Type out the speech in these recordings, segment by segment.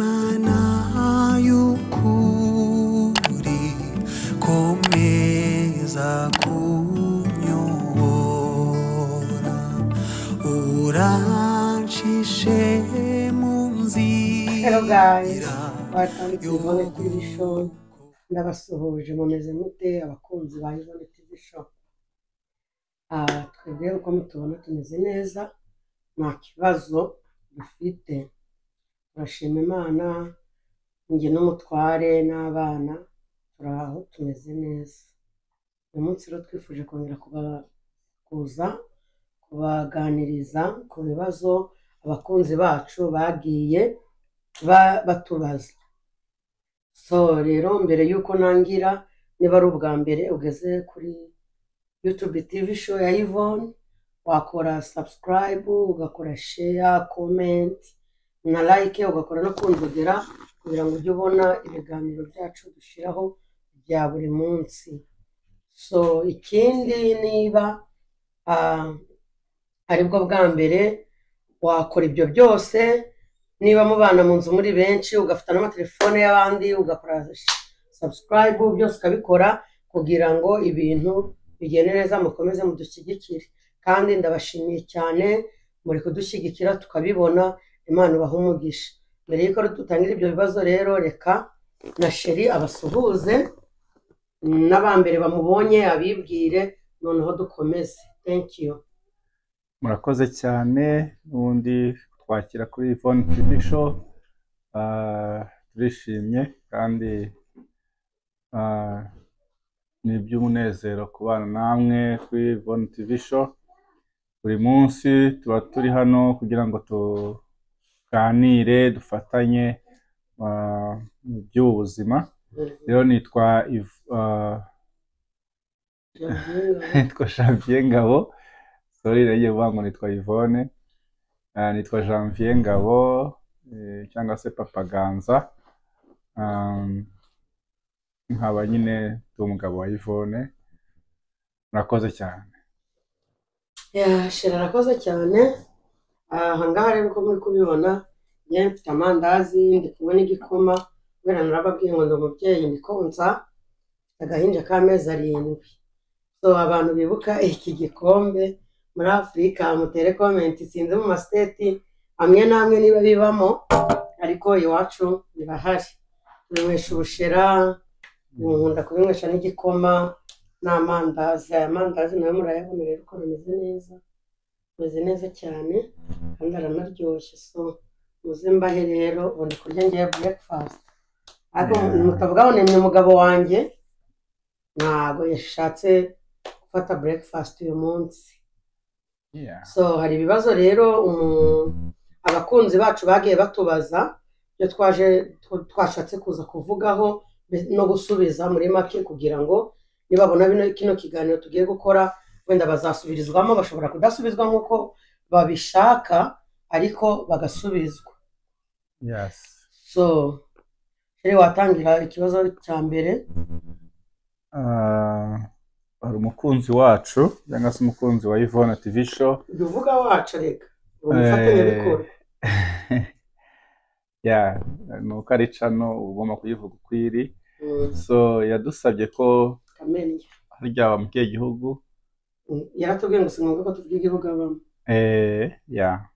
Imana y'ukuri komeza kunyobora urancishe mu Hello guys, nzira welcome to Yvonne TV show. y'ukuri Ndabasuhuje mumeze mute abakunzi ba Yvonne TV show. Ah, twebwe uko mutubona tumeze neza, nta kibazo dufite. Turashima Imana, njye n'umutware n'abana, turi aho tumeze neza. Uyu munsi rero twifuje kongera kuba- kuza kubaganiriza ku bibazo abakunzi bacu bagiye ba- batubaza. So rero mbere y'uko ntangira niba ari ubwa mbere ugeze kuri YouTube TV show ya Yvonne wakora subscribe ugakora share comment na like ugakora no kunzogera kugira ngo ujye ubona ibiganiro byacu dushyiraho bya buri munsi so ikindi niba ah, aribwo bwa mbere wakora ibyo byose niba mubana mu nzu muri benshi ugafata n'amatelefone y'abandi ugakora subscribe byose ukabikora kugira ngo ibintu bigende neza mukomeze mudushyigikire kandi ndabashimiye cyane muri kudushyigikira tukabibona imana ubaha umugisha mbere y'uko dutangira ibyo bibazo rero reka na sheri abasuhuze n'abambere bamubonye abibwire noneho dukomeze thank you murakoze cyane n'ubundi twakira kuri Yvonne TV show Ah, turishimye kandi ah, ni iby'umunezero kubana namwe kuri Yvonne TV show buri munsi tuba turi hano kugira ngo tuganire dufatanye ah, mu by'ubuzima rero nitwa Yv- ah, nitwa Janvier Ngabo sorry nagiye kuvuga ngo nitwa Yvonne Ah, nitwa Janvier Ngabo eh, cyangwa se Papa Ganza Um, nkaba nyine ndi umugabo wa Yvonne murakoze cyane Ya, shira arakoze cyane aha ngaha rero uko muri kubibona njyewe mfite amandazi ndi kumwe n'igikoma kubera narababwiye ngo ndi umubyeyi ndi konsa mfite agahinja k'amezi arindwi so abantu bibuka iki gikombe muri afurika mutere komenti sinzi mu masiteti amwe n'amwe niba bibamo ariko iwacu birahari binywesha ubushera nkunda kubinywesha n'igikoma n'amandazi aya mandazi nayo murayabona rero ko ameze neza ameze neza cyane kandi aranaryoshye so muze mbahe rero ubundi kurya ngewe breakfast ariko Yeah. mutavuga ngo ni umugabo wanjye ntabwo yashatse gufata breakfast uyu munsi Yeah. so hari ibibazo rero umu- abakunzi bacu bagiye batubaza ibyo twaje tw- twashatse kuza kuvugaho be- no gusubiza muri make kugira ngo nibabona bino kino kiganiro tugiye gukora wenda bazasubirizwamo bashobora kudasubizwa nk'uko babishaka ariko bagasubizwa Yes. so rero watangira ikibazo cya mbere Ah, hari umukunzi wacu cyangwa se umukunzi wa Yvonne TV show jya uvuga wacu reka uri umufatanyabikorwa yeah, ni uko ari cano uba ugomba kuyivuga uko iri Mm, so yadusabye ko kamenya harya wa mukiye gihugu Mm, yaratubwiye ngo si ngombwa ko tuvuga igihugu abamo Eh, ya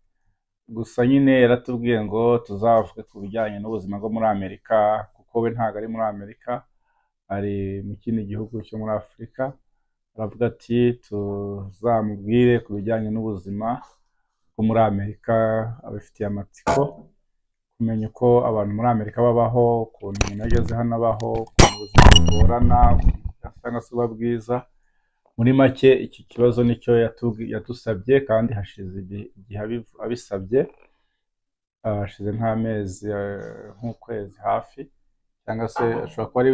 gusa nyine yaratubwiye ngo tuzavuge ku bijyanye n'ubuzima bwo muri Amerika kuko we ntabwo ari muri Amerika ari mu kindi gihugu cyo muri Afurika aravuga ati tuzamubwire ku bijyanye n'ubuzima bwo muri Amerika abifitiye amatsiko kumenya uko abantu muri Amerika babaho ukuntu umuntu ageze hano abaho ukuntu ubuzima bugorana cyangwa se buba bwiza muri make iki kibazo nicyo yatubwi- yadusabye kandi hashize igihe igihe abiv- abisabye Ah, hashize nk'amezi eh, nk'ukwezi hafi cyangwa se ashobora kuba ari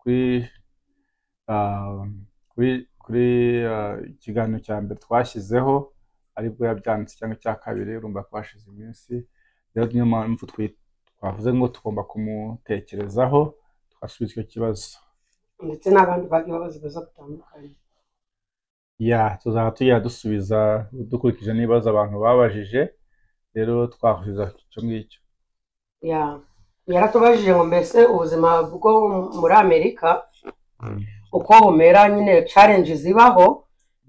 kuri ah, kuri kuri ah, ikiganiro cya mbere twashyizeho aribwo yabyanditse cyangwa icya kabiri urumva ko hashize iminsi rero niyo mpamvu twi- twavuze ngo tugomba kumutekerezaho twasubiza icyo kibazo ndetse n'abandi bagiye babaza ibibazo bitandukanye Ya, tuzaba tujya dusubiza dukurikije n'ibibazo abantu babajije rero twahuza icyo ngicyo ya yaratubajije ngo mbese ubuzima bwo muri amerika uko bumera nyine challenge zibaho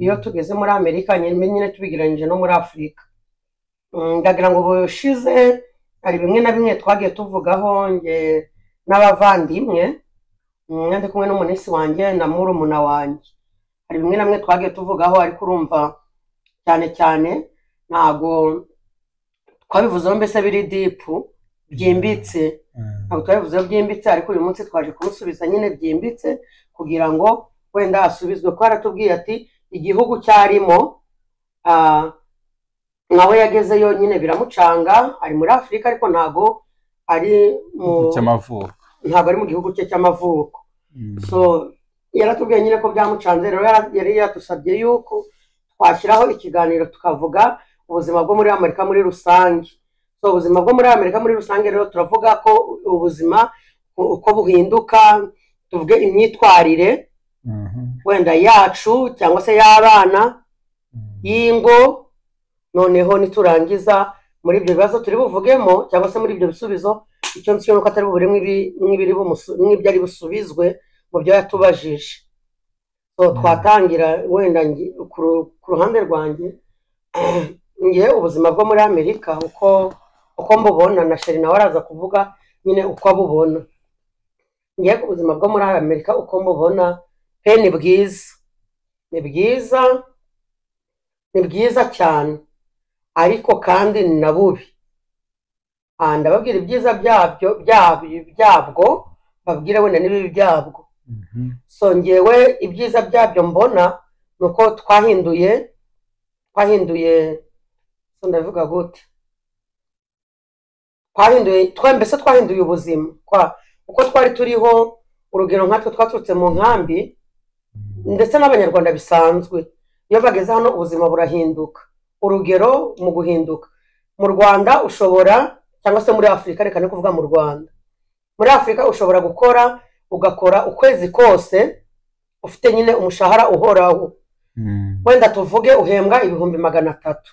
iyo tugeze muri amerika nyine nyine tubigereranyije no muri afurika Mm, ndagira ngo bushize hari bimwe na bimwe twagiye tuvugaho nge n'abavandimwe mm, ndi kumwe n'umunisi wanjye na murumuna wanjye hari bimwe na bimwe twagiye tuvugaho ariko urumva cyane cyane ntago twabivuzeho mbese biri dipu byimbitse ntabwo twabivuzeho byimbitse ariko uyu munsi twaje kumusubiza nyine byimbitse kugira ngo wenda asubizwe kuko yaratubwiye ati igihugu cyarimo ah, nawe yagezeyo nyine biramucanga ari muri afurika ariko ntago ari mu cy'amavuko ntabwo ari mu gihugu cye cy'amavuko so yaratubwiye nyine ko byamucanze rero yara- yari yadusabye yuko twashyiraho ikiganiro tukavuga ubuzima bwo muri amerika muri rusange so ubuzima bwo muri amerika muri rusange rero turavuga ko ubuzima u- uko buhinduka tuvuge imyitwarire wenda yacu cyangwa se y'abana y'ingo noneho niturangiza muri ibyo bibazo turi buvugemo cyangwa se muri ibyo bisubizo icyo nzi cyo ni uko atari bubure nk'ibi- nk'ibiri bumusu- nk'ibyari busubizwe mu byo yatubajije so twatangira wenda ngi- ku ru- ku ruhande rwanjye ngiye ubuzima bwo muri amerika uko uko mbubona na sheri nawe araza kuvuga nyine uko abubona ngiye ku buzima bwo muri amerika uko mbubona pe ni bwiza ni bwiza ni bwiza cyane ariko kandi ni na bubi Ah, ndababwira ibyiza byabyo byabyo byabwo babwire wenda n'ibibi byabwo so ngewe ibyiza byabyo mbona ni uko twahinduye twahinduye so ndabivuga gute twahinduye twa- mbese twahinduye ubuzima kwa uko twari turiho urugero nkatwe twaturutse mu nkambi ndetse n'abanyarwanda bisanzwe iyo bageze hano ubuzima burahinduka urugero mu guhinduka mu rwanda ushobora cyangwa se muri afurika reka ni kuvuga mu rwanda muri afurika ushobora gukora ugakora ukwezi kose ufite nyine umushahara uhoraho wenda tuvuge uhembwa ibihumbi magana atatu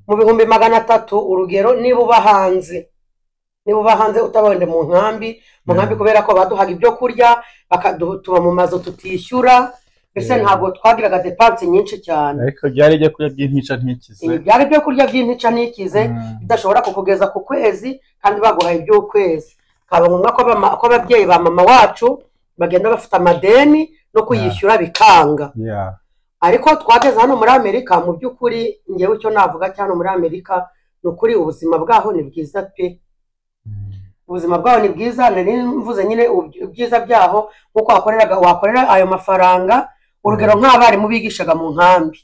mu bihumbi magana atatu urugero niba uba hanze niba uba hanze utaba wenda mu nkambi mu nkambi kubera ko baduhaga ibyo kurya bakadu- tuba mu mazu tutishyura mbese Yeah. ntabwo twagiraga depanse nyinshi cyane ariko byari ibyo kurya by'intica ntikize ibi byari ibyo kurya by'intica ntikize Mm. bidashobora kukugeza ku kwezi kandi baguhaye iby'ukwezi kaba ngombwa ko abama- ko ababyeyi ba mama wacu bagenda bafite amadeni no kuyishyura bikanga Yeah. ariko twageze hano muri amerika mu by'ukuri ngewe icyo navuga cya hano muri amerika ni ukuri ubuzima bwaho ni bwiza pe ubuzima bwaho ni bwiza nari mvuze nyine ubyi- ibyiza byaho nk'uko wakoreraga wakorera ayo mafaranga urugero nk'abarimu bigishaga mu nkambi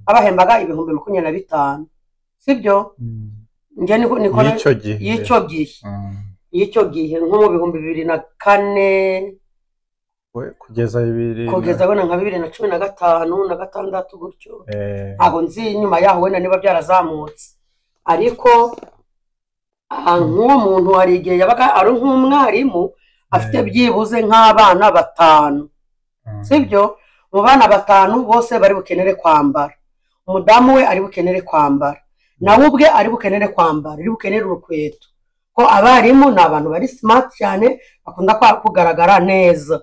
abahembaga ibihumbi makumyabiri na bitanu sibyo nge niko niko y'icyo gihe y'icyo gihe Mm. y'icyo gihe nko mu bihumbi bibiri na kane We, kugeza bibiri na- kugeza wenda nka bibiri na cumi na gatanu na gatandatu gutyo Eh, ntabwo nzi nyuma yaho wenda niba byarazamutse ariko aha, nk'uwo muntu hari igihe yabaga ari nk'umwarimu afite Eh. byibuze nk'abana batanu mm. sibyo mu bana batanu bose bari bukenere kwambara umudamu we ari bukenere kwambara nawe ubwe ari bukenere kwambara ari bukenere urukweto ko abarimu ni abantu bari simati cyane bakunda kwa- kugaragara neza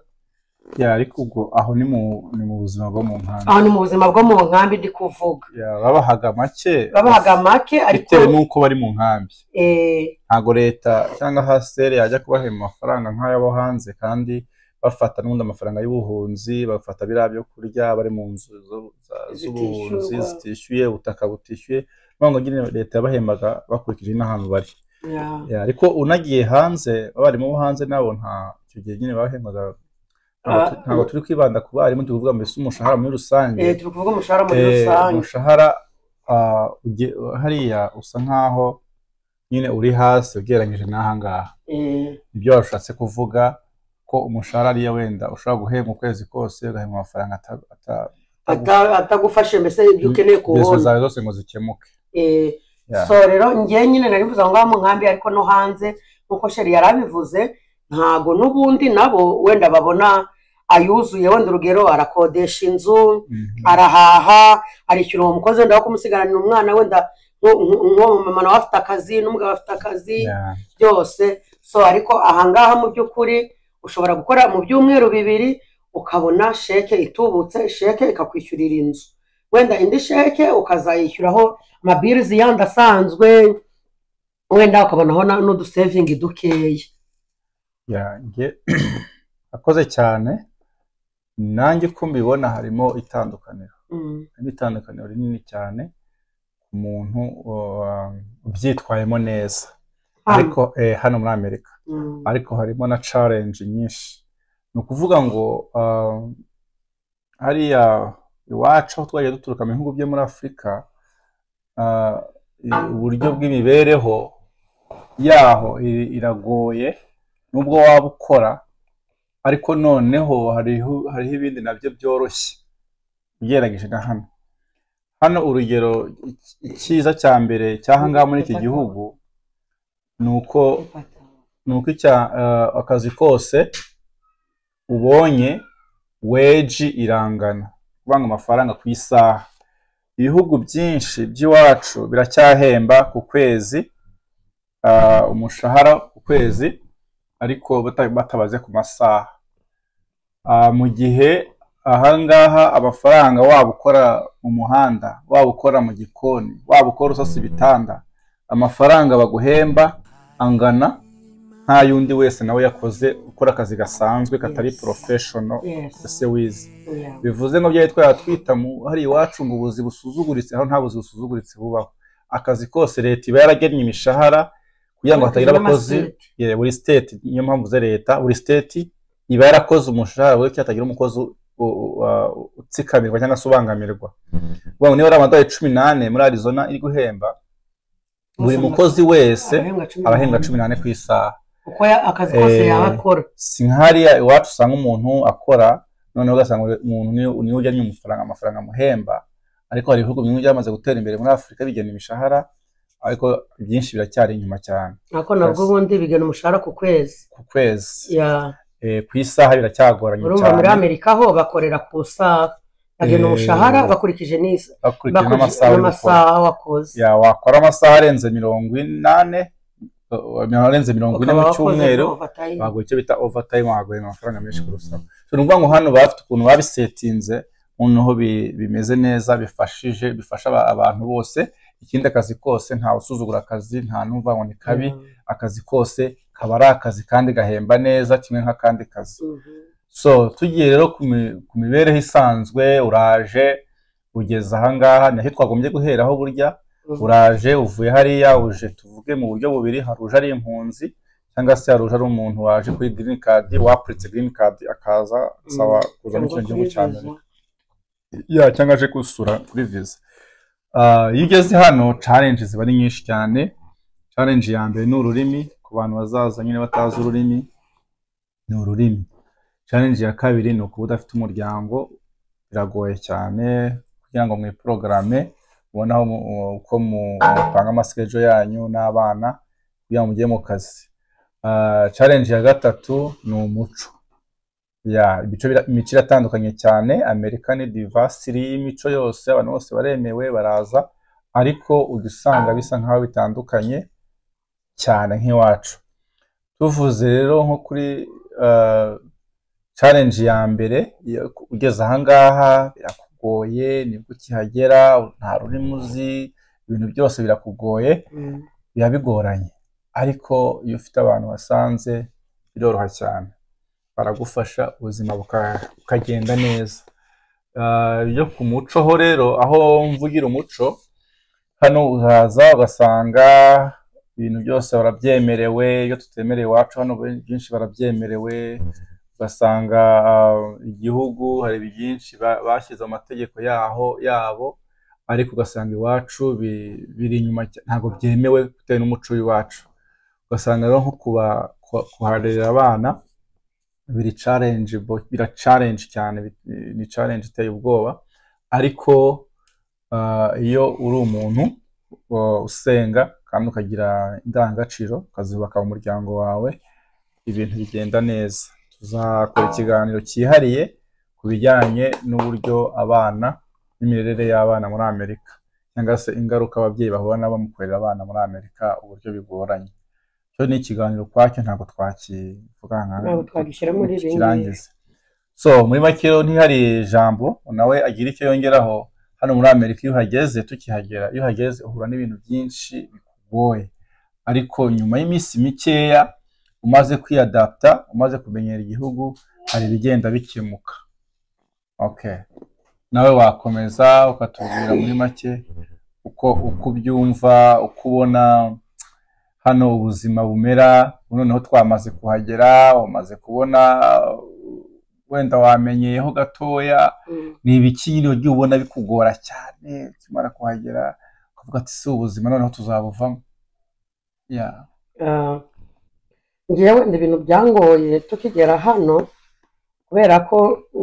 Yeah, ariko ubwo aho ni mu ni mu buzima bwo mu nkambi aho ni mu buzima bwo mu nkambi ndi kuvuga Yeah, babahaga make babahaga make ariko bitewe n'uko bari mu nkambi eh, ntabwo leta cyangwa hasiteri yajya kubahemba amafaranga nk'ay'abo hanze kandi bafata n'ubundi amafaranga y'ubuhunzi bafata biriya byo kurya bari mu nzu zo- za- z'ubuhunzi Zitishyurwa. zitishyuye ubutaka butishyuye niyo ngo nyine leta yabahembaga bakurikije n'ahantu bari yeah. Yeah, ariko unagiye hanze abarimu bo hanze nabo nta icyo gihe nyine bahembaga ntabwo tu- Ah. ntabwo turi kwibanda ku barimu turi kuvuga mbese umushahara muri rusange Eh, turi kuvuga umushahara muri Eh, rusange umushahara ah, uge- hariya usa nkaho nyine uri hasi ugereranyije n'ahangaha Eh, ibyo washatse kuvuga ko umushahara ariyo wenda ushobora guhembwa ukwezi kose ugahembwa amafaranga ata- ata- ata- atagufashe mbese ibyo ukeneye ibibazo kubona zawe zose ngo zikemuke Eh, Yeah. so rero njye nyine nari mvuze aho ngaho mu nkambi ariko no hanze nkuko sheri yari abivuze ntago n'ubundi nabo wenda babona ayuzuye wenda urugero arakodesha inzu Mhm. arahaha arishyura uwo mukozi wenda wo kumusigaranira umwana wenda uwo mumama nawe afite akazi n'umugabo afite akazi yeah, byose so ariko ahangaha mu by'ukuri ushobora gukora mu byumweru bibiri ukabona sheke itubutse sheke ikakwishyurira inzu wenda indi sheke ukazayishyuraho amabirizi yandi asanzwe wenda ukabonaho na- n'udusevingi dukeya yeah, nge akoze cyane nanjye uko mbibona harimo itandukaniro Mm, harimo itandukaniro rinini cyane ku muntu uh, ubyitwayemo neza ariko eh, hano muri amerika mm, ariko harimo na challenge nyinshi ni ukuvuga ngo ah, hariya iwacu aho twagiye duturuka mu bihugu byo muri afurika ah, i- uburyo bw'imibereho yaho i- iragoye nubwo waba ukora ariko noneho hariho hariho ibindi nabyo byoroshye ugereranyije na hano hano urugero iki- icyiza cya mbere cy'ahangaha muri iki gihugu ni uko ifata. ni uko icya eh, akazi kose ubonye weji irangana kuvanga amafaranga ku isaha ibihugu byinshi by'iwacu biracyahemba ku kwezi ah, umushahara ku kwezi ariko bata- batabaze ku masaha Ah, mu gihe ahangaha amafaranga waba ukora mu muhanda waba ukora mu gikoni waba ukora usasa ibitanda amafaranga baguhemba angana nta y'undi wese nawe yakoze ukora akazi gasanzwe katari Yes. porofeshono Yes, ese wize yeah. bivuze ngo byari twayatwita mu hari iwacu ngo ubuzi busuzuguritse aho nta buzi busuzuguritse bubaho akazi kose leta iba yaragennye imishahara kugira ngo hatagira abakozi N'amaseti. yeah, buri state niyo mpamvu ze leta buri state iba yarakoze umushahara we cyatagira umukozi u- u- wa- utsikamirwa cyangwa se ubangamirwa Vuga ngo niba ari amadolari cumi n'ane muri arizona iri guhemba buri mukozi wese arahembwa cumi n'ane ku isaha uko ya- akazi kose Eh, yaba akora si nk'ahariya iwacu usanga umuntu akora noneho ugasanga umuntu niwe- niwe ujyanye amafaranga amafaranga amuhemba ariko hari ibihugu bimwe byamaze gutera imbere muri afurika bigena imishahara ariko byinshi biracyari inyuma cyane ariko nabwo yes. ubundi bigana umushahara ku kwezi ku kwezi Yeah. Eh, ku isaha biracyagoranye urumva muri cyane amerika ho bakorera ku isaha bagena Eh, umushahara bakurikije n'isa bakurikije bakurikije n'amasaha uri gukora. n'amasaha wakoze Ya, wakora amasaha arenze mirongo inane eh, arenze mirongo ine ukaba mu wakoze cyumweru overtime. baguha icyo bita overtime baguha amafaranga menshi kurushaho so ni ukuvuga ngo hano bafite ukuntu babisetinze noneho bi- bimeze neza bifashije bifasha aba- abantu bose ikindi akazi kose ntawe usuzugura akazi nta n'umva ngo ni kabi akazi kose kaba ari akazi kandi gahemba neza kimwe nk'akandi kazi Mhm. so tugiye rero ku mi- ku mibereho isanzwe uraje ugeze ahangaha nacyo twagombye guheraho burya Mhm. uraje uvuye hariya uje tuvuge mu buryo bubiri hari uje ari impunzi cyangwa se hari uje ari umuntu waje kuri green card wapuritse green card akaza asaba kuza muri kino Cyangwa gihugu cya mbere kuri ya cyangwa aje gusura kuri visa Ah, iyo ugeze hano challenge ziba ari nyinshi cyane challenge ya mbere ni ururimi ku bantu bazaza nyine batazi ururimi ni ururimi challenge ya kabiri ni ukuba udafite umuryango biragoye cyane kugira ngo mwiporogarame mubone aho mu- uko mu- mupanga amasikejo yanyu n'abana kugira ngo mujye mu kazi Ah, challenge ya gatatu ni umuco ya imico bira- imico iratandukanye cyane amerika ni divasiri y'imico yose abantu bose baremewe baraza ariko ujya usanga bisa nk'aho bitandukanye cyane nk'iwacu tuvuze rero nko kuri ah, challenge ya mbere iyo- ugeze ahangaha birakugoye nibwo ukihagera nta rurimi uzi ibintu byose birakugoye Mhm. biba bigoranye ariko iyo ufite abantu wasanze biroroha cyane baragufasha ubuzima buka- bukagenda neza Ah, ibyo ku muco ho rero aho mvugira umuco hano uhaza ugasanga ibintu byose barabyemerewe iyo tutemerewe iwacu hano byinshi barabyemerewe ugasanga ah, igihugu hari byinshi ba- bashyize mu mategeko yaho yabo ariko ugasanga iwacu bi- biri inyuma cya- ntabwo byemewe bitewe n'umuco w'iwacu ugasanga rero nko kuba- ku- kuharerera abana biri challenge bira challenge cyane bi- ni challenge iteye ubwoba ariko ah, iyo uri umuntu uh, usenga kandi ukagira indangagaciro ukazubaka umuryango wawe ibintu bigenda neza tuzakora ikiganiro cyihariye ku bijyanye n'uburyo abana n'imirere y'abana muri Amerika cyangwa se ingaruka ababyeyi bahura nabo mu kurera abana muri Amerika uburyo bigoranye cyo ni ikiganiro ukwacyo ntabwo twakivuga nka Ntabwo twagishyira muri ibi ngibi. kirangiza so muri make rero ntihari ijambo nawe agira icyo yongeraho hano muri Amerika iyo uhageze tukihagera iyo uhageze uhura n'ibintu byinshi bikugoye ariko nyuma y'iminsi mikeya umaze kwiyadapta umaze kumenyera igihugu hari ibigenda bikemuka okay nawe wakomeza ukatubwira muri make uko uko ubyumva uko ubona hano ubuzima bumera ubu noneho twamaze kuhagera umaze kubona wenda wamenyeyeho gatoya Mm. ni ibiki ugiye ubona bikugora cyane ukimara kuhagera ukavuga ati si ubuzima noneho tuzabuvamo ya Ah, njyewe wenda ibintu byangoye tukigera hano kubera ko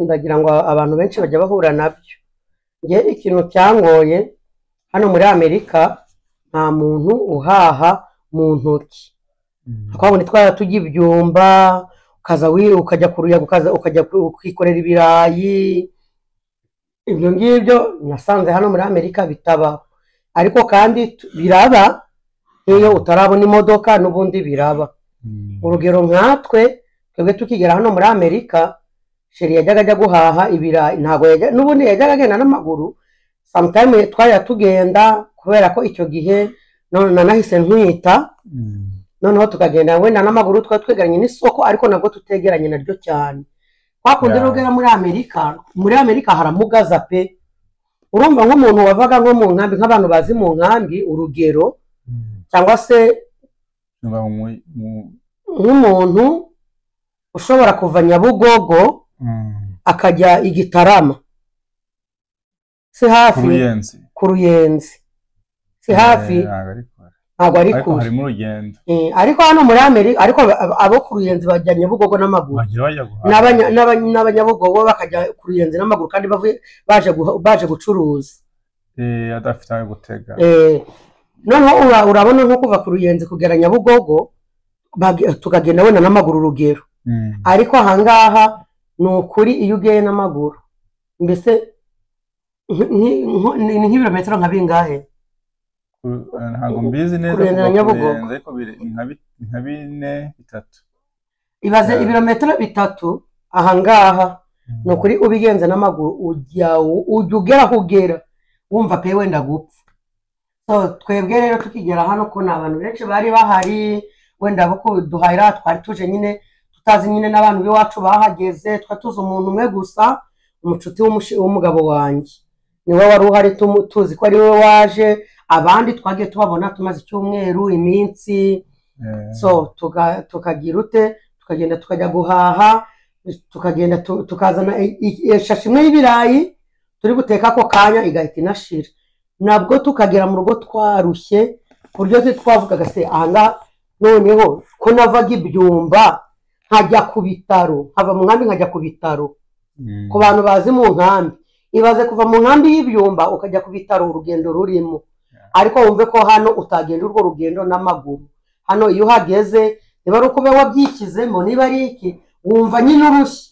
ndagira ngo abantu benshi bajya bahura nabyo njye ikintu cyangoye hano muri amerika nta muntu uhaha mu ntoki twabona itwara tujya ibyumba ukaza wi ukajya ku ruyaga ukaza ukajya ku- ukikorera ibirayi ibyo ngibyo nasanze hano muri amerika bitabaho ariko kandi tu- biraba nk'iyo utarabona imodoka n'ubundi biraba urugero nkatwe twebwe tukigera hano muri amerika sheri yajyaga ajya guhaha ibirayi ntabwo yajya n'ubundi yajyaga agenda n'amaguru samutayime twajya tugenda kubera ko icyo gihe none nanahise ntwita noneho tukagenda wenda n'amaguru twari twegeranye n'isoko ariko nabwo tutegeranye naryo cyane kwa kundi Yeah. rero ugera muri amerika muri amerika haramugaza pe urumva nk'umuntu wavaga nko mu nkambi nk'abantu bazi mu nkambi urugero cyangwa se Nyuma mu- mu- nk'umuntu ushobora kuva nyabugogo mm, akajya igitarama si ku hafi ruyenzi ku ruyenzi si hafi Eh, ntabwo ari ntabwo ari kure. ariko kure harimo urugendo Eh, ariko hano muri amerika ariko abo- abo ku ruyenzi bajya nyabugogo n'amaguru bagira bajya guhaha n'abanya- n'aba- n'abanyabugogo bakajya ku ruyenzi n'amaguru kandi bavuye baje guha- baje gucuruza Eh, adafite ayo gutega Eh, noneho ura- urabona nko kuva ku ruyenzi kugera nyabugogo bage- tukagenda wenda n'amaguru urugero Mm. ariko ahangaha ni ukuri iyo ugeye n'amaguru mbese nk- nk- nk- ni ni nk'ibirometero nka bingahe Ku- eh, ntabwo mbizi neza Kurenga kuva ku Nyabugogo. ruyenzi, ariko biri- ni nka bi- ni nka bine bitatu ibaze Yeah. ibirometero bitatu ahangaha ni ukuri ubigenze n'amaguru ujya ujya ugera aho ugera wumva pe wenda gupfa so twebwe rero tukigera hano ko ni abantu benshi bari bahari wenda abo kuduhahira twari tuje nyine tutazi nyine n'abantu b'iwacu bahageze twari tuzi umuntu umwe gusa umucuti w'umushi- w'umugabo wanjye niwe wari uhari tumu- tuzi ko ari we waje abandi twagiye tubabona tumaze icyumweru iminsi Eh, so tuka- tukagira ute tukagenda tukajya guhaha tukagenda tu- tukazana i- i- ishashi imwe y'ibirayi turi guteka ako kanya igahita inashira nabwo tukagera mu rugo twarushye ku buryo twe twavugaga se ahangaha noneho ko navaga ibyumba nkajya ku bitaro nkava mu nkambi nkajya ku bitaro mm. ku bantu bazi mu nkambi ibaze kuva mu nkambi y'ibyumba ukajya ku bitaro urugendo rurimo ariko wumve ko hano utagenda urwo rugendo n'amaguru hano iyo uhageze niba ari ukuba wabyikizemo niba ari iki wumva nyine urushye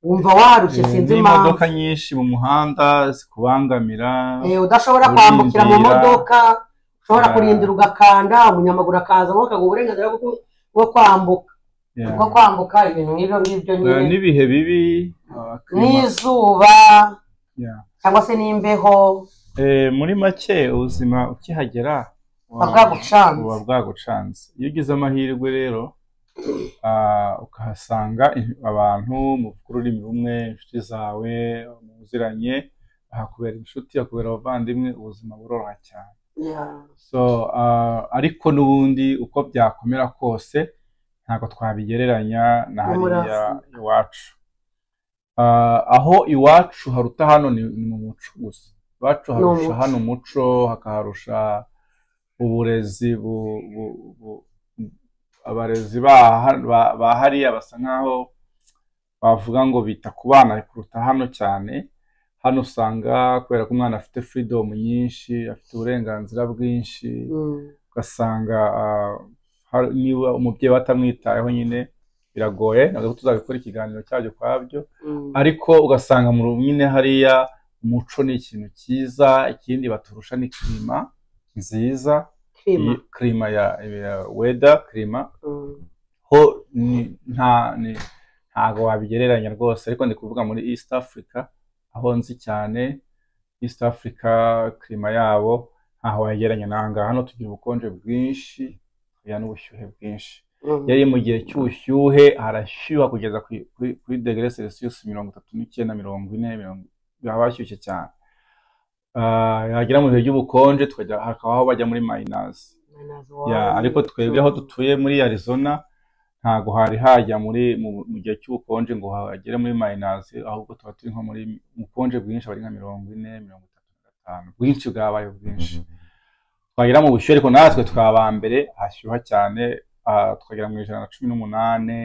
wumva warushye Eh, sinzi impamvu n'imodoka nyinshi mu muhanda zikubangamira Eh, udashobora urindira. kwambukira mu modoka ushobora Ah. kurindira ugakanda umunyamaguru akaza ngo akaguha uburenganzira bwo ku- bwo kwambuka Yeah. bwo kwambuka ibintu nk'ibyo ngibyo Eh, nyine n'ibihe bibi ah, climate- n'izuba Yeah. cyangwa se n'imbeho Eh, muri make ubuzima ukihagera Buba bwagucanze. buba bwagucanze iyo ugize amahirwe rero ah, ukahasanga i- abantu muvuga ururimi rumwe inshuti zawe muziranye hakubera inshuti hakubera abavandimwe ubuzima buroroha cyane Yeah. so ah, ariko n'ubundi uko byakomera kose ntabwo twabigereranya na No muri hariya Afurika. iwacu Ah, aho iwacu haruta hano ni ni mu muco gusa iwacu harusha umuco. hano umuco hakaharusha uburezi bu- bu- bu- abarezi ba- ba- ba hariya basa nkaho bavuga ngo bita ku bana kuruta hano cyane hano usanga kubera ko umwana afite freedom nyinshi afite uburenganzira bwinshi Mm. ugasanga ah, har- niba umubyeyi we atamwitayeho nyine biragoye ntabwo tuzabikora ikiganiro cyabyo kwabyo Mm. ariko ugasanga mu nyine hariya umuco ni ikintu cyiza ikindi baturusha ni kirima nziza kwima kirima ya weda kirima Mm. ho ni- nta ni- ntago wabigereranya rwose ariko ndi kuvuga muri East Africa aho nzi cyane East Africa kirima yabo ntaho wagereranya n'ahangaha hano tugira ubukonje bwinshi tugira n'ubushyuhe bwinshi Mm. yari mu gihe cy'ubushyuhe harashyuha kugeza kuri, kuri, kuri degere celsius mirongo itatu n'icyenda mirongo ine mirongo haba hashyushye cyane Ah, yagera mu bihe by'ubukonje tukajya hakaba aho bajya muri mayinazi Manazo ya wawe, ariko twebwe aho dutuye muri arizona ntago hari hajya muri mu, mu gihe cy'ubukonje ngo hagere muri mayinazi ahubwo tuba turi nko muri ubukonje bwinshi bari nka mirongo ine mirongo itatu na gatanu bwinshi bwabaye bwinshi twagera mu bushyuhe ariko natwe twaba mbere hashyuha cyane ah, twagera mu ijana na cumi n'umunane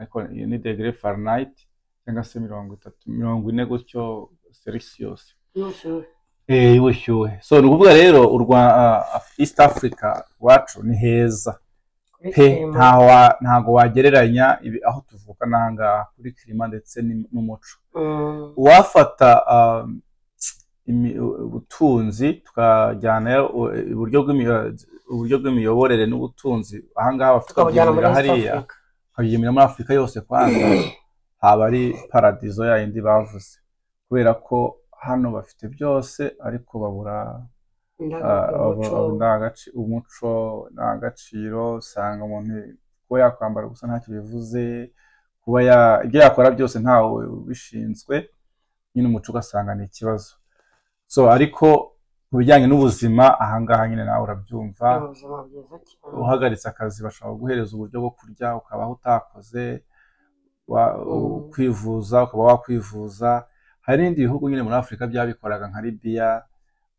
ariko iyo ni degere fahrenheit cyangwa se mirongo itatu mirongo ine gutyo celsius n'ubushyuhe. Eh, y'ubushyuhe so ni ukuvuga rero u Rwa- ah, Af- East Africa iwacu ni heza Kuri pe kirima. ntaho wa- ntago wagereranya ibi- aho tuvuka n'ahangaha kuri kirima ndetse ni- n'umuco Mm. uwafata um, imi- ubutunzi tukajyanayo u- iburyo bw'imi- uburyo bw'imiyoborere n'ubutunzi ahangaha bafite tukabujyana muri ukabyimurira East hariya Africa ukabyimurira muri afurika yose kwanza haba ari paradizo ya yindi bavuze kubera ko hano bafite byose ariko babura Indangamuntu, Ah, umuco. ubu- indagaci- umuco ndangagaciro usanga umuntu kuba yakwambara gusa ntacyo bivuze kuba ya- ibyo yakora byose ntawe ubishinzwe nyine umuco ugasanga ni ikibazo so ariko ku bijyanye n'ubuzima ahangaha nyine nawe urabyumva Ni ubuzima bwiza cyane. uhagaritse akazi bashobora guhereza uburyo bwo kurya ukabaho utakoze wa- Mm. kwivuza ukaba wakwivuza hari n'ibindi bihugu nyine muri afurika byabikoraga nka libiya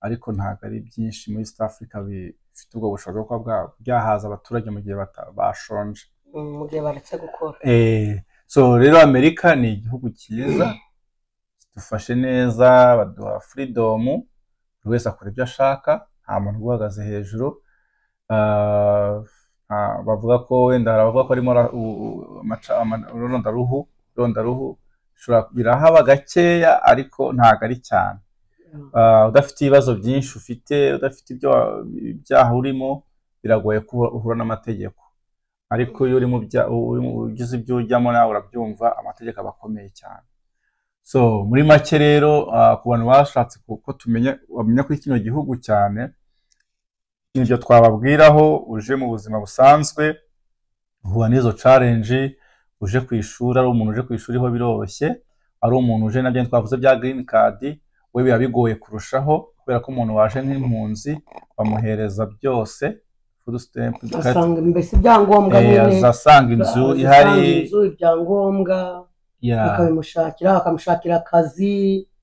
ariko ntabwo ari byinshi muri east africa bifite ubwo bushobozi bwo kuba bwa- byahaza abaturage mu gihe bata- bashonje Mm, mu gihe baretse gukora Eh, so rero amerika ni igihugu cyiza dufashe neza baduha furidomu buri wese akora ibyo ashaka nta muntu uba uhagaze hejuru Ah, ah, bavuga ko wenda hari abavuga ko harimo ra- u- u- amaca- ama- irondaruhu irondaruhu bishobora- birahaba gakeya ariko ntabwo ari cyane Mm. Ah, udafite ibibazo byinshi ufite udafite ibyo wa- ibyaha urimo biragoye ko uhu- uhura n'amategeko ariko iyo uri mu bya- u- uri mu- ugize ibyo ujyamo nawe urabyumva amategeko aba akomeye cyane so muri make rero ah, ku bantu bashatse ku- ko tumenya bamenya kuri kino gihugu cyane ibyo twababwiraho uje mu buzima busanzwe uhura n'izo challenge uje ku ishuri ari umuntu uje ku ishuri ho biroroshye ari umuntu uje nabyo twavuze bya green card we biba bigoye kurushaho kubera ko umuntu waje nk'impunzi bamuhereza byose food stamp card, asanga mbese ibyangombwa eh, nyine azasanga inzu asanga ihari inzu ibyangombwa ya, bakabimushakira bakamushakira akazi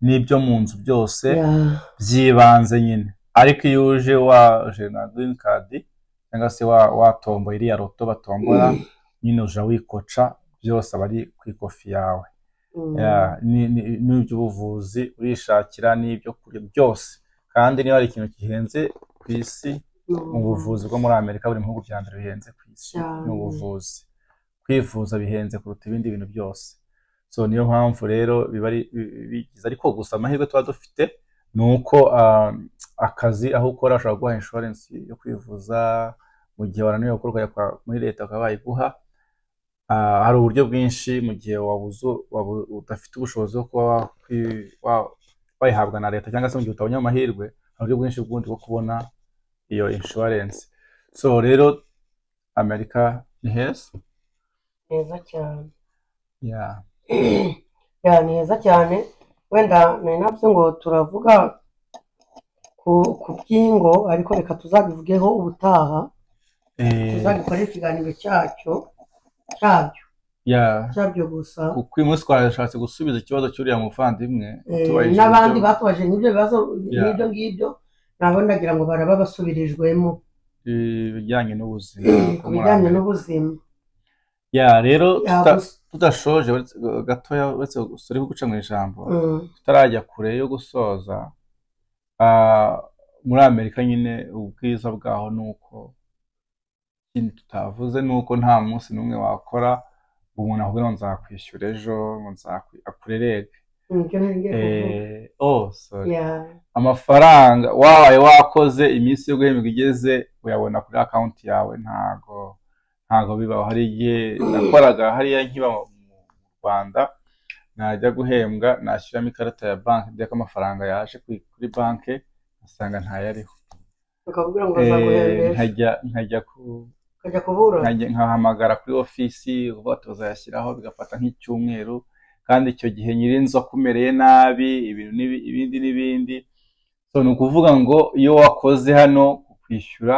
n'ibyo mu nzu byose Yeah. by'ibanze nyine ariko iyo uje waje na green card cyangwa se wa- watomboye iriya roto batombora nyine uja wikoca byose aba ari ku ikofi yawe Mm. Ya, ni- ni- n'iby'ubuvuzi urishakira n'ibyo kurya byose kandi niba hari ikintu gihenze ku isi Mm. mu buvuzi bwo muri amerika buri mu bihugu bya mbere bihenze ku isi Cyane. ni ubuvuzi kwivuza bihenze kuruta ibindi bintu byose so niyo mpamvu rero biba ari bi- bigize ariko gusa amahirwe tuba dufite ni uko ah, akazi aho ukora ushobora guha inshuwarensi yo kwivuza mu gihe wananiwe gukora ukajya kwa- muri leta bakaba bayiguha Ah, hari uburyo bwinshi mu gihe wabuze- wabu- udafite ubushobozi bwo kuba wakwi- wa- wayihabwa na leta cyangwa se mu gihe utabonye amahirwe hari uburyo bwinshi bw'ubundi bwo kubona iyo inshuwarensi so rero amerika ni heza neza cyane Yeah. ya ni heza cyane wenda nari navuze ngo turavuga ku ku byingo ariko reka tuzabivugeho ubutaha Eh, tuzabikorera ikiganiro cyacyo cyabyo yeah. cyabyo gusa kuko uyu munsi twashatse gusubiza ikibazo cy'uriya muvandimwe Eh, tubajije n'abandi ibyo- batubajije n'ibyo bibazo Yeah. n'ibyo ngibyo nabo ndagira ngo baraba basubirijwemo ibijyanye n'ubuzima ku bijyanye n'ubuzima yeah, rero Ya, tuta- gusa- tudashoje uretse- gatoya uretse turi guca mu ijambo Mm. tutarajya kure yo gusoza ah, muri amerika nyine ubwiza bwaho ni uko ikindi tutavuze ni uko nta munsi n'umwe wakora ngo umuntu ahubwo ngo nzakwishyura ejo ngo nzakwi- akurerege nibyo nari ngiye kuvuga Eh, oh sorry ya amafaranga wabaye wakoze iminsi yo guhembwa igeze uyabona kuri akawunti yawe ntago ntago bibaho hari igihe nakoraga hariya nkiba mu mu rwanda najya guhembwa nashyiramo ikarita ya banki ndetse ko amafaranga yaje kuri- kuri banki ngasanga ntayariho bakakubwira ngo Eh, bazaguhembesha nkajya nkajya ku ukajya kubura nkajya nkahamagara kuri ofisi uvuga ati bazayashyiraho bigafata nk'icyumweru kandi icyo gihe nyir'inzu akumereye nabi ibintu n'ibi- ibindi n'ibindi so ni ukuvuga ngo iyo wakoze hano kwishyura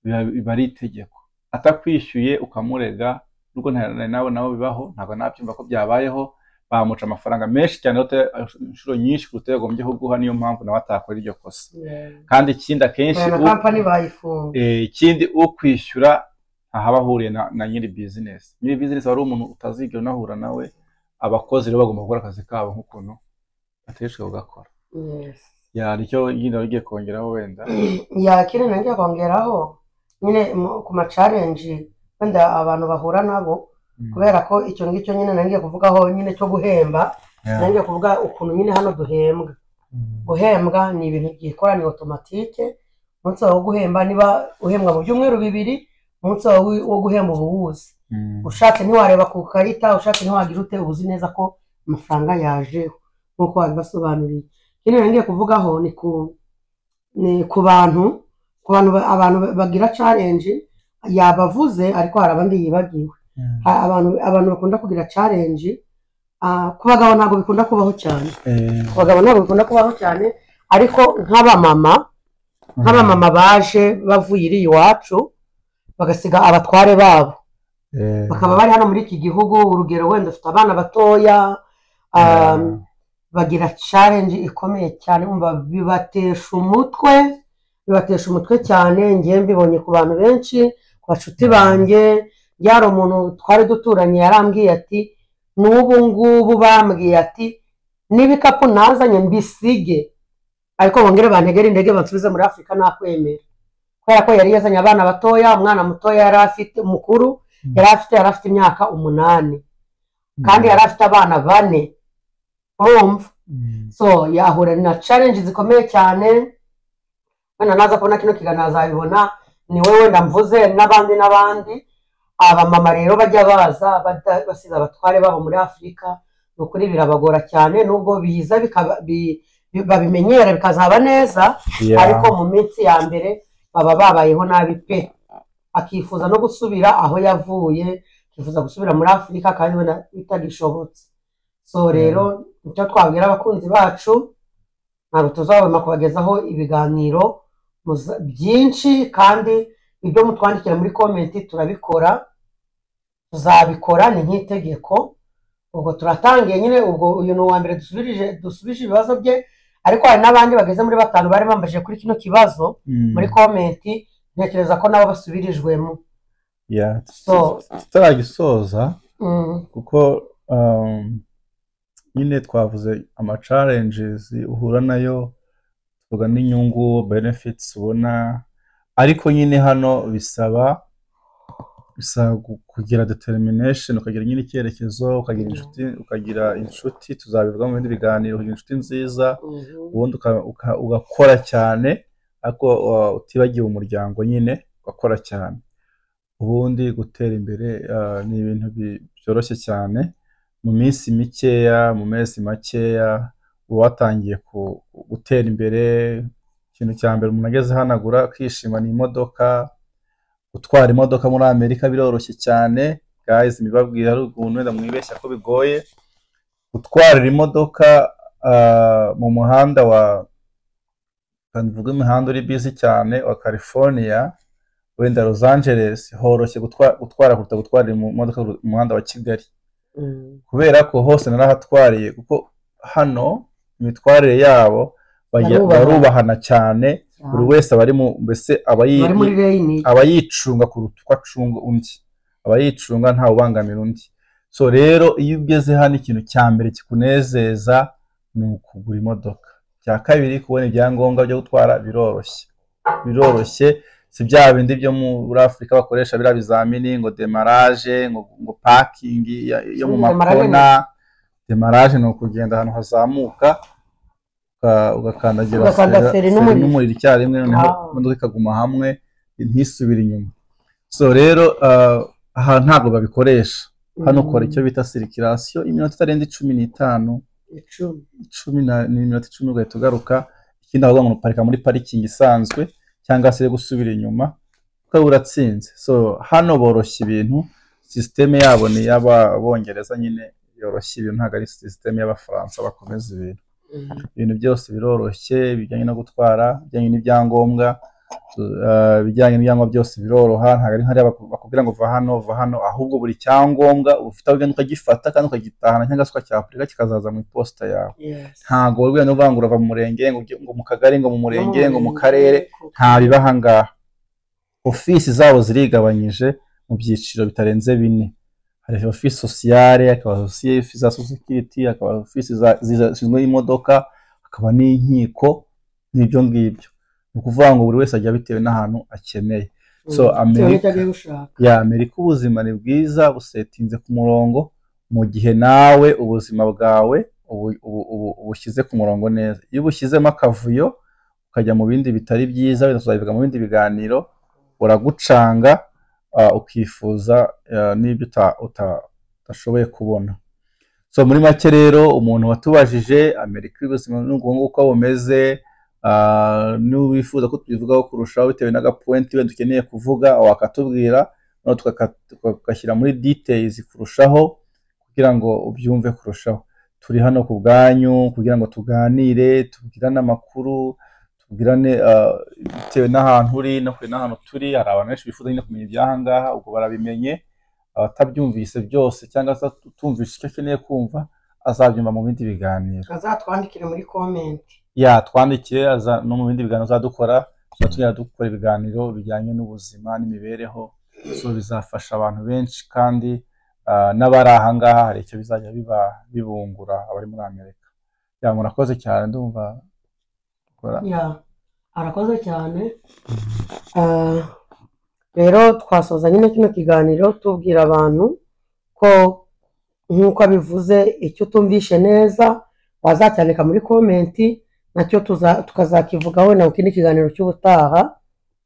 biba- biba ari itegeko atakwishyuye ukamurega nubwo nta- na- nawe nawe bibaho ntabwo nabyumva ko byabayeho bamuca amafaranga menshi cyane uta- inshuro nyinshi kuruta ayo yagombye kuguha niyo mpamvu nawe atakora iryo kosa Yeah. kandi ikindi akenshi aya na u- kampani bayifunga Eh, ikindi ukwishyura ntahaba ahuriye na, na nyiri bizinesi nyiri bizinesi wari umuntu utazigera unahura nawe abakozi rero bagomba gukora akazi kabo nk'ukuntu bateshwe bagakora Yes. yaryo nyine wari ugiye kongeraho wenda yakire nanjye kongeraho nyine mu- ku macarenji wenda abantu bahura nabo kubera ko icyo ngicyo nyine nangiye kuvugaho nyine cyo guhemba Yeah. nangiye kuvuga ukuntu nyine hano duhembwa guhembwa ni ibintu byikoraniye otomatike umunsi wawe wo guhemba niba uhembwa mu byumweru bibiri umunsi wawe wi- wo guhemba uba uwuzi Mm. ushatse ntiwareba ku karita ushatse ntiwagira ute uba uzi neza ko amafaranga yajeho nk'uko wabibasobanuriye ikindi ngiye kuvugaho ni ku ni ku bantu ku bantu ba- abantu ba- bagira challenge yabavuze ariko hari abandi yibagiwe Mm. Ha- abantu abantu bakunda kugira challenge ah, ku bagabo ntabwo bikunda kubaho cyane Eh, ku bagabo ntabwo bikunda kubaho cyane ariko nk'abamama nk'abamama baje bavuye iriya iwacu bagasiga abatware babo eh, bakaba bari hano muri iki gihugu urugero wenda ufite abana batoya um, Yeah. bagira challenge ikomeye cyane umva bibatesha umutwe bibatesha umutwe cyane ngewe mbibonye ku bantu benshi ku bacuti Yeah. banjye byari umuntu twari duturanye yarambwiye ati n'ubu ngubu bambwiye ati n'ibikapu nazanye mbisige ariko bongere bantegere intege bansubize muri afurika nakwemera kubera ko yari yazanye abana batoya umwana mutoya yari afite mukuru Mm. yari afite yari afite imyaka umunani kandi yari afite abana bane urumva Mm. so yahura na challenge zikomeye cyane wenda naza kubona kino kiganiro azabibona ni we wenda mvuze n'abandi n'abandi abamama rero bajya baza bada- basize abatware babo muri afurika ni ukuri birabagora cyane nubwo biza bikaba- bi- bi- babimenyera bikazaba neza Yeah. ariko mu minsi ya mbere baba babayeho nabi pe akifuza no gusubira aho yavuye akifuza gusubira muri afurika kandi ubona bitagishobotse so rero icyo twabwira abakunzi bacu ntabwo tuzabona kubagezaho ibiganiro muza- byinshi kandi ibyo mutwandikira muri komenti turabikora tuzabikora ni nk'itegeko ubwo turatangiye nyine ubwo uyu ni uwa mbere dusubirije dusubije ibibazo bye ariko hari n'abandi bageze muri batanu bari bambajije kuri kino kibazo Mm. muri komenti ntekereza ko nabo basubirijwemo Yeah. so tutaragisoza mm, kuko um, nyine twavuze ama challenges uhura nayo tuvuga n'inyungu benefits ubona ariko nyine hano bisaba bisaba gu- kugira determination ukagira nyine icyerekezo ukagira inshuti ukagira inshuti tuzabivuga mu bindi biganiro ukagira inshuti nziza ubundi uka- uka- ugakora cyane ariko uh, utibagiwe umuryango nyine ugakora cyane ubundi gutera imbere uh, ni ibintu bi- byoroshye cyane mu minsi mikeya mu mezi makeya uba watangiye ku- gutera imbere ikintu cya mbere umuntu ageze hano agura akishima ni imodoka gutwara imodoka muri amerika biroroshye cyane guys mbibabwira ari ukuntu wenda mwibeshya ko bigoye gutwarira imodoka ah, mu muhanda wa reka mvuge imihanda uri busy cyane wa california wenda los angeles horoshye gutwa- gutwara kuruta gutwarira mu modoka mu muhanda wa kigali mm, kubera ko hose narahatwariye kuko hano imitwarire yabo bagira- Barubaha. barubahana cyane buri wese aba ari mu mbese aba yi- bari muri reyini aba yicunga kuruta uko acunga undi aba yicunga ntawe ubangamira undi so rero iyo ugeze hano ikintu cya mbere kikunezeza ni ukugura imodoka icya kabiri kubona ibyangombwa byo gutwara biroroshye biroroshye si bya bindi byo muri afurika bakoresha biriya bizamini ngo demaraje ngo, ngo pakingi yo mu Demarage ni- makona demarage ni ukugenda ahantu hazamuka uka- ugakandagira Ugakanda feri- feri feri n'umuriro. n'umuriro icyarimwe noneho Ah. imodoka ikaguma hamwe ntisubire inyuma so rero ah, aha ntabwo babikoresha hano ukora icyo bita sirikirasiyo iminota itarenze cumi n'itanu icumi cumi na- n'iminota icumi ugahita ugaruka ikindi aho ngo uparika muri parikingi isanzwe cyangwa se gusubira inyuma ukaba uratsinze so hano boroshya ibintu sisiteme yabo ni iy'abongereza nyine yoroshya ibintu ntabwo ari sisiteme y'abafaransa bakomeza ibintu ibintu byose biroroshye bijyanye no gutwara bijyanye n'ibyangombwa eh, ibijyanye n'ibyangombwa byose biroroha ntabwo ari hariya baku- bakubwira ngo va hano va hano ahubwo buri cyangombwa uba ufite aho ugenda ukagifata kandi ukagitahana cyangwa se ukacyapurika kikazaza mu iposita yawe Yes. ntabwo wabwira no kuvuga ngo urava mu murenge ngo ujye- ngo mu kagari ngo mu murenge ngo mu karere Kuko- nta biba aha ngaha ofisi zabo zirigabanyije mu byiciro bitarenze bine hari ofisi sosiyare hakaba ofisi za sosikiriti hakaba ofisi za- zishinzwe imodoka hakaba n'inkiko n'ibyo ngibyo ni ukuvuga ngo buri wese ajya bitewe n'ahantu akeneye so Mm. Bitewe n'icyo Amerika- agiye gushaka ya Amerika ubuzima ni bwiza busetinze ku murongo mu gihe nawe ubuzima bwawe ubu- ubu- ubu- ubushyize ku murongo neza iyo ubushyizemo akavuyo ukajya mu bindi bitari byiza wenda tuzabivuga mu bindi biganiro uragucanga ah, ukifuza ah, n'ibyo uta- uta- utashoboye kubona so muri make rero umuntu watubajije Amerika y'ubuzima n'ubukungu uko bumeze ah, n'uwifuza ko tubivugaho kurushaho bitewe n'agapuwenti wenda ukeneye kuvuga wakatubwira noneho tukaka- tukagashyira muri details kurushaho kugira ngo ubyumve kurushaho turi hano ku bwanyu kugira ngo tuganire tubwirane amakuru tubwirane ah, bitewe n'ahantu uri no kure n'ahantu turi hari abantu benshi bifuza nyine kumenya iby'aha ngaha ubwo barabimenye abatabyumvise byose cyangwa se utumvise icyo akeneye kumva azabyumva mu bindi biganiro azatwandikire muri komenti yatwandikiye aza- no mu bindi biganiro azadukora tuzaba tugenda dukora ibiganiro bijyanye n'ubuzima n'imibereho so bizafasha abantu benshi kandi ah, n'abari aha ngaha hari icyo bizajya biba- bibungura abari muri amerika ya murakoze cyane ndumva gukora ya arakoze cyane Ah, rero twasoza nyine kino kiganiro tubwira abantu ko nk'uko abivuze icyo utumvishe neza wazacyandika muri komenti nacyo tuza- tukazakivugaho na mu kindi kiganiro cy'ubutaha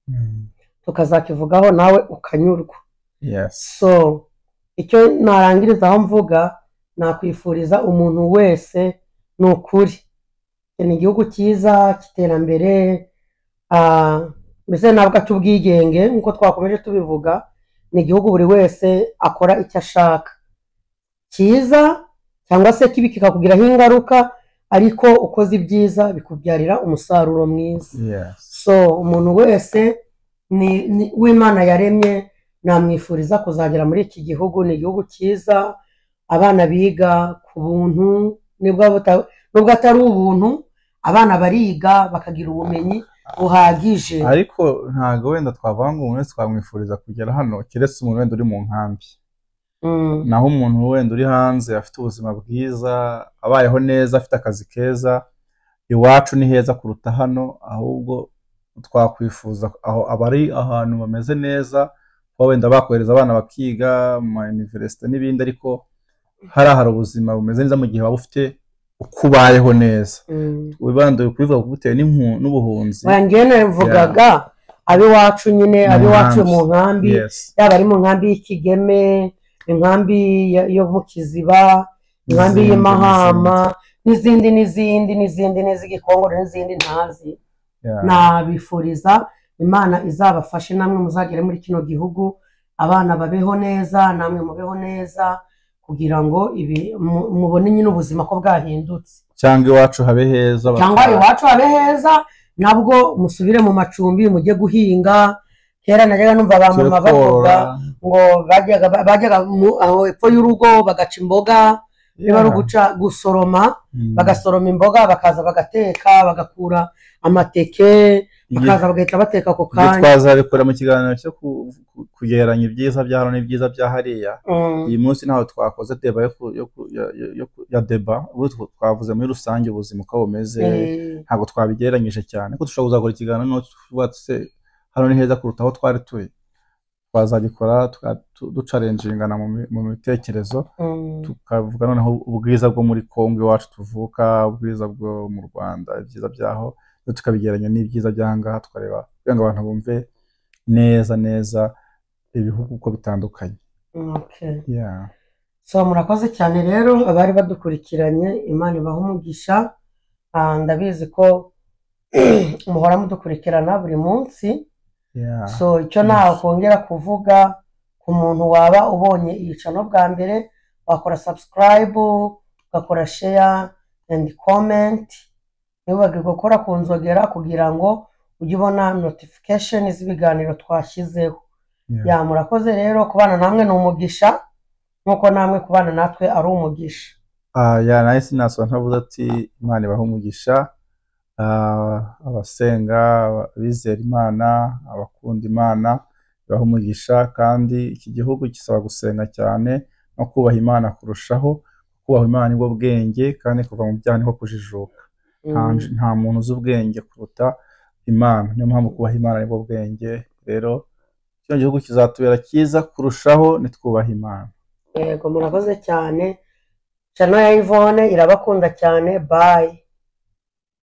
Mm. tukazakivugaho nawe ukanyurwa yes so icyo narangiriza aho mvuga nakwifuriza umuntu wese ni ukuri Iki ni igihugu cyiza cy'iterambere ah, mbese ntabwo cy'ubwigenge nk'uko twakomeje tubivuga ni igihugu buri wese akora icyo ashaka cyiza cyangwa se kibi kikakugiraho ingaruka ariko ukoze ibyiza bikubyarira umusaruro mwiza yes so umuntu wese ni- ni- w'imana yaremye namwifuriza kuzagera muri iki gihugu ni igihugu cyiza abana biga ku buntu nibwo buta- nubwo atari ubuntu abana bariga bakagira ubumenyi buhagije ariko ntabwo wenda twavuga ngo umuntu wese twamwifuriza kugera hano keretse umuntu wenda uri mu nkambi Mm, naho umuntu wenda uri hanze afite ubuzima bwiza abayeho neza afite akazi keza iwacu ni heza kuruta hano ahubwo twakwifuza aho abari ahantu bameze neza kuba wenda bakohereza abana bakiga mu ma universite n'ibindi ariko hariya hari ubuzima bumeze neza mu gihe waba ufite uko ubayeho neza mm. wibanduye kubivuga kuko bitewe n'impu- n'ubuhunzi Oya, njyewe navugaga ab'iwacu nyine Mu ab'iwacu nkambi. mu nkambi Yes. yaba ari mu nkambi y'ikigeme inkambi ya- yo mu kiziba inkambi N'izindi, y'imahama n'izindi n'izindi n'izindi n'iz'igikongoro n'izindi ntazi Yeah. nabifuriza imana izabafashe namwe muzagere muri kino gihugu abana babeho neza namwe mubeho neza kugira ngo ibi mu- mubone nyine ubuzima ko bwahindutse cyangwa iwacu habe heza cyangwa bakaba- iwacu habe heza nabwo musubire mu macumbi mujye guhinga kera najyaga numva ba mama bavuga korora. ngo bajyaga bajyaga mu- aho epfo y'urugo bagaca imboga niba ari Yeah. uguca gusoroma Mm. bagasoroma imboga bakaza bagateka bagakura amateke Igihe- bakaza bagahita bateka ako ibyo kanya twazabikora mu kiganiro cyo ku- ku- kugereranya ibyiza bya hano n'ibyiza bya hariya Mm, uyu munsi ntaho twakoze deba yo ku- yo ku- ya- ya- yo ku- ya deba ubu tw- twavuze muri rusange ubuzima uko bumeze eh, ntabwo twabigereranyije cyane ko dushobora kuzakora ikiganiro n'uwo tuvuga ati, "Se, hano ni heza kuruta aho twari turi twazagikora tuka- tu- ducarenjingana mu mi- mu mitekerezo tukavuga noneho ubwiza bwo muri Kongo iwacu tuvuka ubwiza bwo mu Rwanda ibyiza byaho rero tukabigereranya n'ibyiza by'aha ngaha tukareba kugira ngo abantu bumve neza neza ibihugu uko bitandukanye Okay. yeah. so murakoze cyane rero abari badukurikiranye imana ibaha umugisha Ah, ndabizi ko muhora mudukurikirana buri munsi Yeah. so icyo nakongera kuvuga ku muntu waba ubonye iyicano bwa mbere wakora subscribe ugakora share and comment ntibibagirwe gukora ku nzogera kugira ngo ujye ubona notification z'ibiganiro twashyizeho Yeah. ya murakoze rero kubana namwe ni umugisha nk'uko namwe kubana natwe ari umugisha Ah, ya nawe sinasaba ntavuze ati imana ibahe umugisha Ah, abasenga aba- abizera imana abakunda imana ibahe umugisha kandi iki gihugu gisaba gusenga cyane no kubaha imana kurushaho kubaha imana nibwo bwenge kandi kuva mu byaha niho kujijuka nta nta muntu uzi ubwenge kuruta imana niyo mpamvu kubaha imana nibwo bwenge rero kino gihugu kizatubera cyiza kurushaho nitwubaha imana yego murakoze cyane chano ya ivone irabakunda cyane bayi